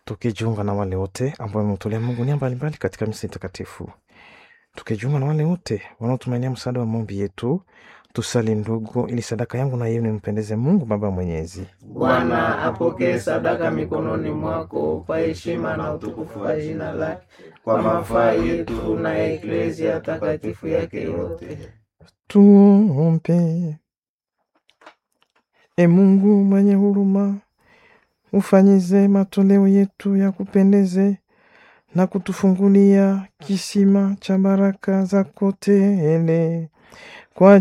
tukijiunga na wale wote ambao wametolea Mungu nia mbalimbali katika misa takatifu, tukijiunga na wale wote wanaotumainia msaada wa maombi yetu. Tusali ndugu, ili sadaka yangu na yenu nimpendeze Mungu Baba Mwenyezi. Bwana apokee sadaka mikononi mwako kwa heshima na utukufu wa jina lake, kwa mafaa yetu na ya eklezia takatifu yake yote. Tuombe. E Mungu mwenye huruma, ufanyize matoleo yetu ya kupendeze na kutufungulia kisima cha baraka zako tele